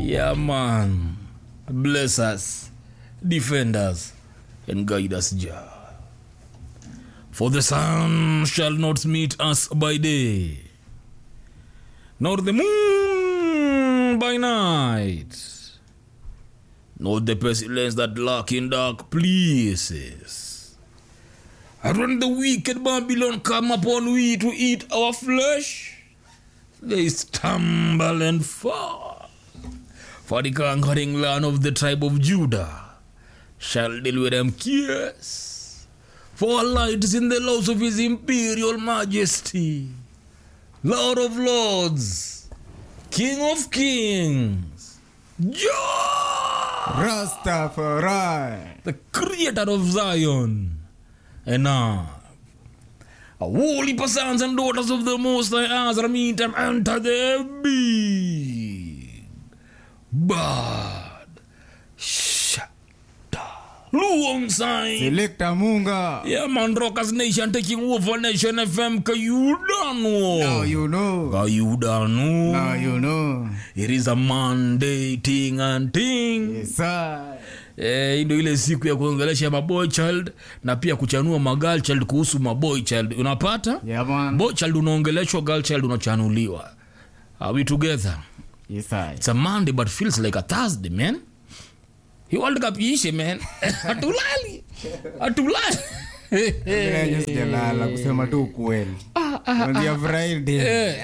Yeah, man. Bless us, defend us, and guide us, Jah. For the sun shall not meet us by day, nor the moon by night, nor the pestilence that lurk in dark places. And when the wicked Babylon come upon we to eat our flesh, they stumble and fall. For the conquering land of the tribe of Judah shall deal with them cares. For our light is in the laws of his imperial majesty, Lord of lords, King of kings, Jah, Rastafari. the creator of Zion. And now, a holy sons and daughters of the Most High Azra meet and enter the big bad shada Luong sign. Selector Munga. Yeah, man, Rockers Nation taking over Nation FM. Ka you don't know. Now you know. Ka you don't know. Now you know. It is a Monday thing and thing. Yes, sir. Eh, hii ndio ile siku ya kuongelesha maboy child na pia kuchanua magirl child kuhusu maboy child unapata Yeah, man. boy child unaongeleshwa girl child unachanuliwa are we together Yes, sir. it's a monday but feels like a thursday man hii world cup iishe man hatulali hatulali Bila yenye sijalala kusema tu ukweli. Kuanzia Friday.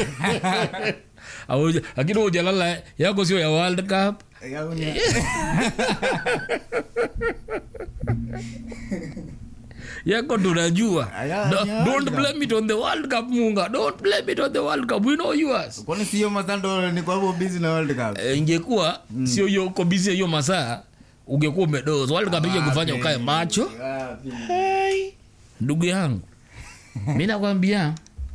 Hauja- lakini ujalala yako sio ya world cup Ya unya- yako tunajua Aya, Do- aya, don't aya. blame it on the world cup munga don't blame it on the world cup we know yours Kwani sio masando ni kwa hivyo busy na World Cup? Eh, ingekuwa sio hiyo uko busy hiyo masaa ungekuwa umedoza world cup ije kufanya ukae macho Wapi? hey. ndugu yangu mi nakwambia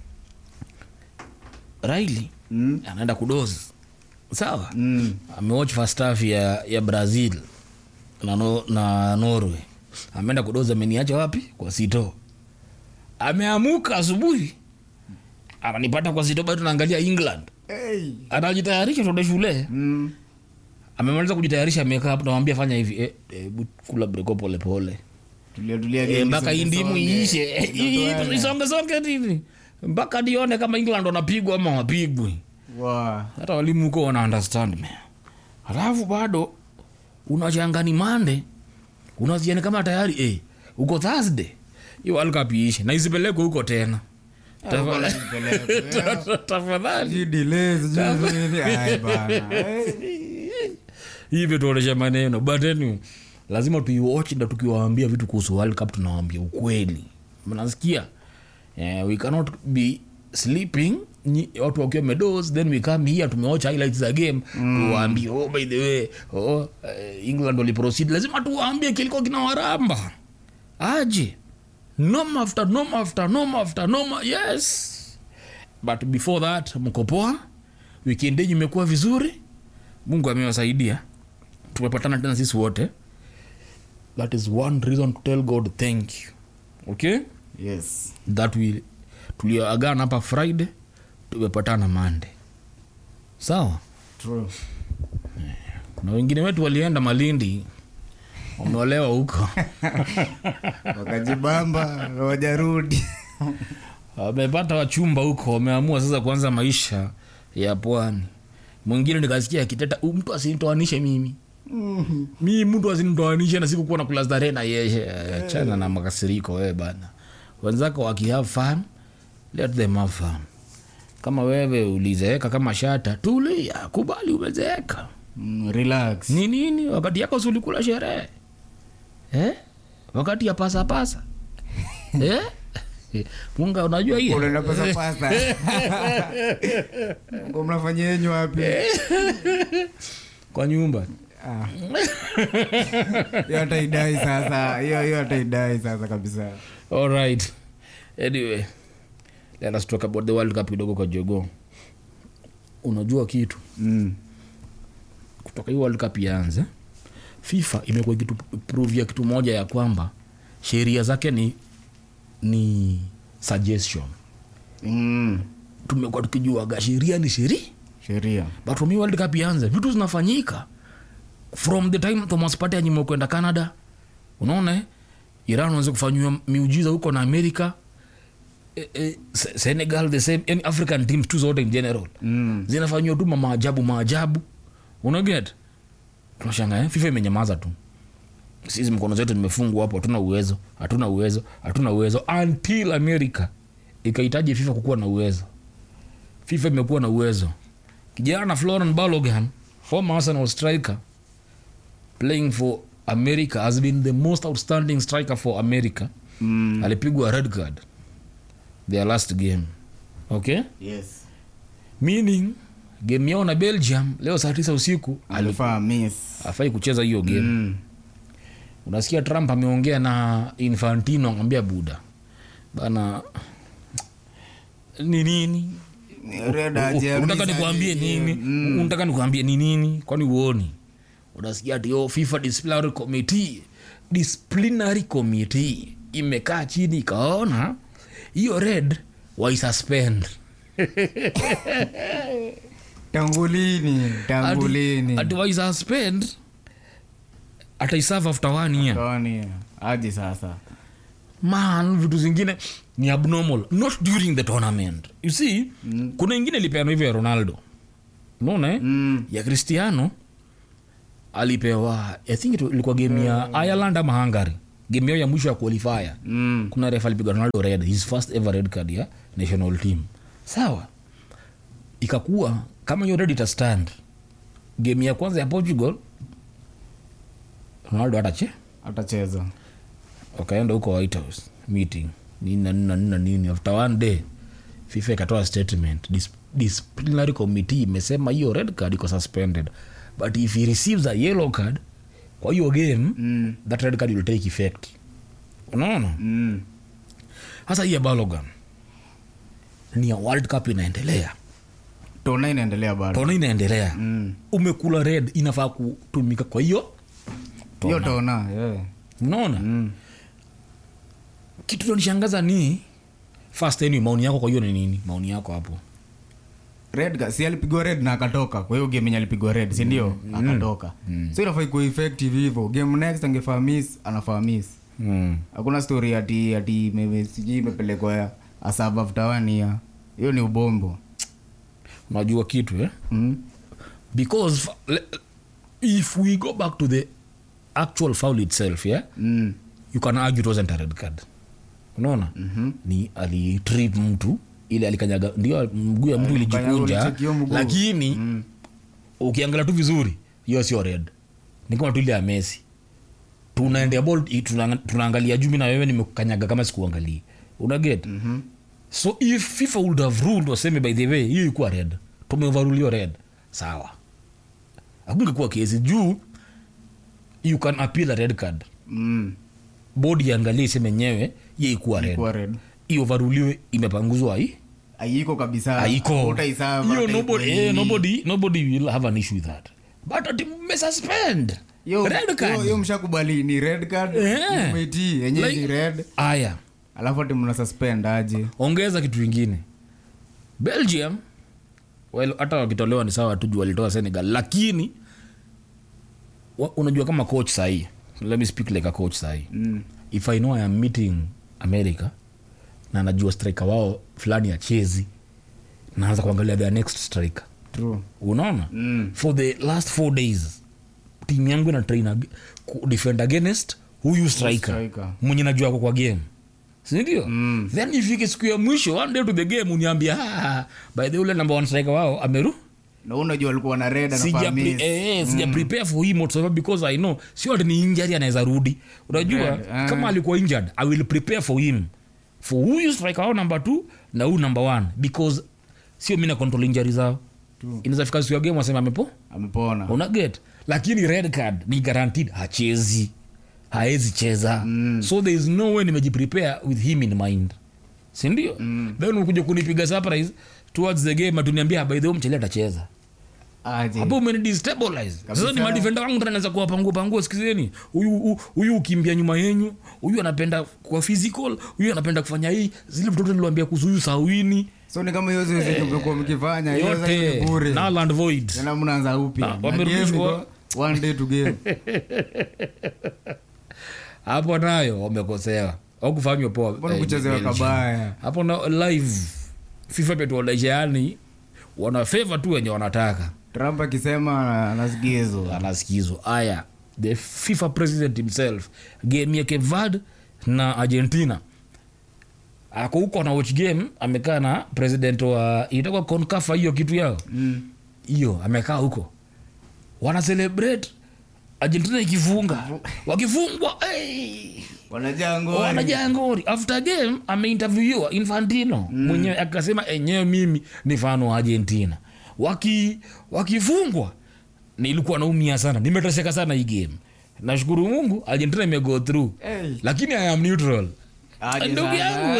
raili Mm. anaenda kudozi sawa Mm. amewatch first half ya, ya brazil na, no, na norway ameenda kudozi ameniacha wapi kwa sito ameamuka asubuhi ananipata kwa sito bado naangalia england Hey. anajitayarisha tuende shule Mm. amemaliza kujitayarisha amekaa hapo namwambia fanya hivi eh, eh, bu- kula breko polepole Tulia tulia Eh, game mpaka hii isonge, ndimu isonge. iishe Ndio isongesonge nini mpaka nione kama england wanapigwa ama wapigwi Wa. hata walimu huko wana understand me halafu bado unachangani mande unaziani kama tayari eh, uko thursday hiyo world cup iishe na isipelekwe huko tena Huko la nipeleke. tafadhali Sijui delay, sijui nini. Ai, bana. Eh. hivyo tuonesha maneno but anyway, lazima tuiwatch na tukiwaambia vitu kuhusu world cup tunawaambia ukweli mnasikia eh, we cannot be sleeping nyi- watu wakiwa medos then we come here tumewatch highlights za game mm. tuwaambie oh, by the way oh, eh, england waliproceed lazima tuwaambie kilikuwa kinawaramba aje nom after nom after nom after nom yes but before that mko poa weekend yenyu imekuwa vizuri mungu amewasaidia tumepatana tena sisi wote that is one reason to tell god thank you okay Yes. that we tuliagana hapa friday tumepatana monday sawa True. na wengine wetu walienda malindi wameolewa huko wakajibamba wajarudi wamepata wachumba huko wameamua sasa kuanza maisha ya pwani mwingine nikasikia akiteta "U, mtu asinitoanishe mimi mi mtu asinitoanishe na sikukuwa na kula starehe na yeye chana na makasiriko wewe bana wenzako wakihave fun let them have fun kama wewe ulizeeka kama shata tulia kubali umezeeka Mm, relax ni nini wakati yako si ulikula sherehe eh? wakati ya pasapasa eh? munga unajua hiyo unaenda pesa pasa Mko mnafanya yenyu wapi kwa nyumba Ah. hiyo hata idai sasa hiyo hiyo hata idai sasa kabisa all right anyway let us talk about the world cup kidogo kwa jogo unajua kitu mm. kutoka hii world cup ianze fifa imekuwa kitu prove ya kitu moja ya kwamba sheria zake ni ni suggestion Mm. tumekuwa tukijuaga sheria ni sheri sheria but for me world cup ianze vitu zinafanyika from the time thomas pate anyima kwenda canada unaona eh? iran wanze kufanyiwa miujiza huko na america e, e, Se- senegal the same yani african teams tu zote in general mm. zinafanyiwa tu mamaajabu maajabu unaget tunashanga eh? fifa imenyamaza tu sisi mkono zetu zimefungwa hapo hatuna uwezo hatuna uwezo hatuna uwezo until america ikahitaji fifa kukuwa na uwezo fifa imekuwa na uwezo kijana floren balogan former arsenal striker playing for america has been the most outstanding striker for america Mm. alipigwa red card their last game okay yes meaning game yao na belgium leo saa tisa usiku alifaa miss afai kucheza hiyo game mm. unasikia trump ameongea na infantino amwambia buda bana ni nini Red aje, unataka miss nikuambie aje, nini mm. unataka nikuambie ni nini kwani uoni unasikia ati yo fifa disciplinary committee disciplinary committee imekaa chini ikaona hiyo red waisuspend tangulini tangulini ati waisuspend ataiserve after one year Tony, aje sasa man vitu zingine ni abnormal not during the tournament you see mm. kuna ingine ilipeanwa hivyo ya ronaldo unaona eh? mm. ya cristiano alipewa i think it ilikuwa game ya ireland ama hungary game yao ya mwisho ya qualifier Mm. kuna ref alipigwa ronaldo red his first ever red card ya national team sawa ikakuwa kama hiyo red itastand game ya kwanza ya portugal ronaldo atache atacheza wakaenda huko white house meeting nini na nini na nini na nini after one day fifa ikatoa statement Dis disciplinary committee imesema hiyo red card iko suspended but if he receives a yellow card kwa hiyo game mm. that red card will take effect unaona mm. hasa hii ya balogan ni ya world cup inaendelea tona inaendelea bado tona inaendelea Mm. umekula red inafaa kutumika kwa hiyo hiyo tona yeah. unaona mm. kitu nanishangaza ni first anyway, maoni yako kwa hiyo ni nini maoni yako hapo red ka- si alipigwa red na akatoka kwa hiyo game yenye alipigwa red sindio akatoka so inafaa ikuwa effective hivyo game next angefaa miss anafaa miss mm. hakuna story ati ati maybe sijui imepelekwa asaba after one year hiyo ni ubombo unajua kitu eh? mm. because fa- le- if we go back to the actual foul itself yeah? Mm. you can argue it wasn't a red card unaona mm-hmm. ni alitrip mtu ile alikanyaga ndio mguu ya mtu Alikanyaga, ilijikunja ulicheck hiyo mguu. lakini Mm. ukiangalia tu vizuri hiyo sio red ni kama tu ile ya messi tunaendea ball i- tunanga- tunaangalia juu mi na wewe nimekukanyaga kama sikuangalia unaget mm-hmm. so if fifa would have ruled waseme by the way hiyo ikuwa red tumeovarulio red sawa akungekuwa kesi juu you can appeal a red card Mm. bodi iangalie iseme nyewe ye ikuwa red Kuwa red iovaruliwe imepanguzwa ai aiko kabisa haiko Utaisava, hiyo hata nobody, ikuwe eh, nini. nobody, nobody will have an issue with that but ati mmesuspend Yo- red yo- card yo mshakubali ni red card Eh. umeitii yenye Like- ni red aya alafu ati mna suspend aje ongeza kitu ingine belgium well, hata wakitolewa ni sawa tu juu walitoa senegal lakini wa, unajua kama coach sahii let me speak like a coach sahii mm. if i know i am meeting america na najua striker wao fulani ya chezi naanza kuangalia their next striker true unaona Mm. for the last four days timu yangu ina train ag- ku- defend against huyu striker striker. mwenye najua ako kwa game sindio Mm. then ifike siku ya mwisho one day to the game uniambia "Ah, by the ule number one striker wao ameru na unajua walikuwa na red sija, anafaa pre, miss. eh, eh, sija prepare for him whatsoever because i know sio ati ni injury anaweza rudi unajua Red, ah. kama alikuwa injured i will prepare for him for huyu striker wao number two na huyu number one because sio mi na control injury zao True. inaweza fika siku ya game wasema amepo amepona unaget lakini red card ni guaranteed hachezi haezi cheza mm. so there is no way nimejiprepare with him in mind sindio mm. then ukuja kunipiga surprise towards the game atuniambia by the way mchele atacheza Aje. hapo umenidestabilize sasa Kabisa. ni madefenda wangu tena naweza kuwapangua pangua sikizeni huyu hu- huyu ukimbia nyuma yenyu huyu anapenda kwa physical huyu anapenda kufanya hii zile vitoto niliwambia kuhusu huyu sawini so ni kama hiyo zoezi tumekuwa mkifanya hiyo sasa yote ni bure null and void tena mnaanza upya Na, Na wamerudishwa- game iko one day to game hapo nayo wamekosewa au kufanywa poa mbona eh, kuchezewa Belgium. kabaya hapo na live fifa imetuonesha yani wana favor tu wenye wanataka trump akisema anasikizwa anasikizwa aya the fifa president himself game ya kevad na argentina ako huko na watch game amekaa na president wa itakuwa concafa hiyo kitu yao hiyo amekaa huko wana celebrate argentina ikifunga wakifungwa hey, wanajaa ngori wanajaa ngori after game ameinterviewiwa infantino mm. mwenyewe akasema enyewe mimi ni fano wa argentina waki wakifungwa nilikuwa naumia sana nimeteseka sana hii game nashukuru mungu argentina imego through Hey. lakini i am neutral Aje ndugu sana. yangu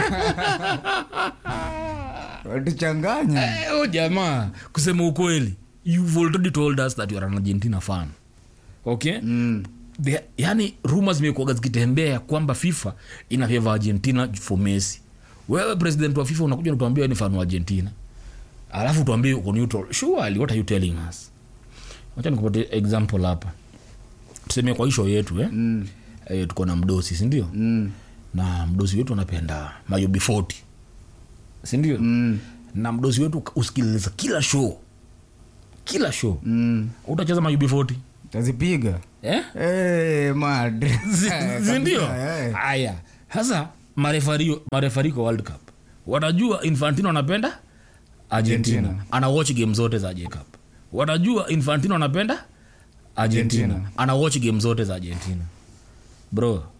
watuchanganya Eh, oh, jamaa kusema ukweli you've already told us that you are an argentina fan okay Mm. The, yani rumors zimekuaga zikitembea kwamba fifa ina favor argentina for messi wewe president wa fifa unakuja natuambia ni fan wa argentina alafu tuambie uko neutral surely what are you telling us wacha nikupatie example hapa tuseme kwa hisho yetu eh? Mm. eh, tuko na mdosi sindio Mm. na mdosi wetu anapenda mayobi 40 sindio Mm. na mdosi wetu usikiliza kila show kila show Mm. utacheza mayobi 40 tazipiga eh? hey, mad Zi- Eh, zindio kabisa, eh. haya sasa marefario marefariko world cup wanajua infantino anapenda argentina, Argentina. ana watch game zote za jacob wanajua infantino anapenda argentina, Argentina. ana watch game zote za argentina bro